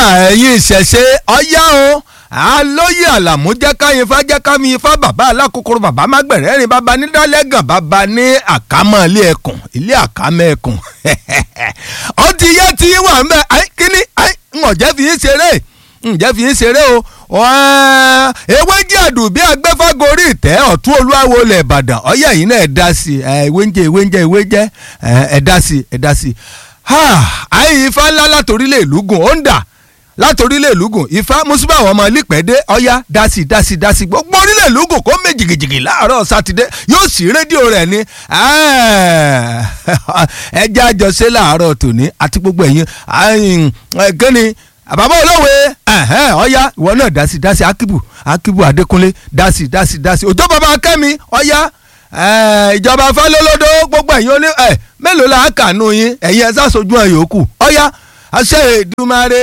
ẹ̀yin ìṣẹ̀ṣe ọ̀yá o alóyè àlàmú jẹ́ káyin ifá jẹ́ kámi ifá bàbá alákòókòrò bàbá mágbẹ̀rẹ́rìn bàbá nídálẹ́gàn bàbá ní àkámọ́ ilé ẹkùn ilé àkámọ́ ẹkùn ó ti yẹ tí wà ń bẹ kíní ǹjẹ́ fi yín ṣeré ǹjẹ́ fi yín ṣeré o ewé jẹ́ àdùbí agbẹ́fágorí ìtẹ́ ọ̀tún olúwawo lẹ̀ ìbàdàn ọ̀yá yìí náà ẹ̀ dá sí ewé ń jẹ́ ewé ń jẹ́ ewé jẹ́ ẹ̀ dá sí ẹ̀ dá sí àyè ifá ńlá látòrílẹ̀ ìlú gùn ó ń dà látòrílẹ̀ ìlú gùn ifá mùsùlùmí àwọn ọmọ lípẹ́dẹ́ ọ̀yá dásì dásì dásì gbogbo orílẹ̀ ìlú gùn kó méjì jìgìjìgì láàárọ̀ sátidé yóò sì rédíò rẹ̀ ní ẹjẹ́ àjọṣe láàárọ̀ tòní àti gbogbo ẹ̀yin kẹ́ni àbábọ̀ olówe ọ̀yá ìwọ náà dásì dásì akíbù akíbù adékúnlé dásì dásì dásì òjò bàbá kẹ́mi ọ̀yá ìjọba fálólódó gbogbo ẹ̀yin oní mélòó la kà nù yín ẹ̀yin ẹ̀ sá sojú ẹ̀ yòókù ọ̀yá àṣẹ Èdùmàrè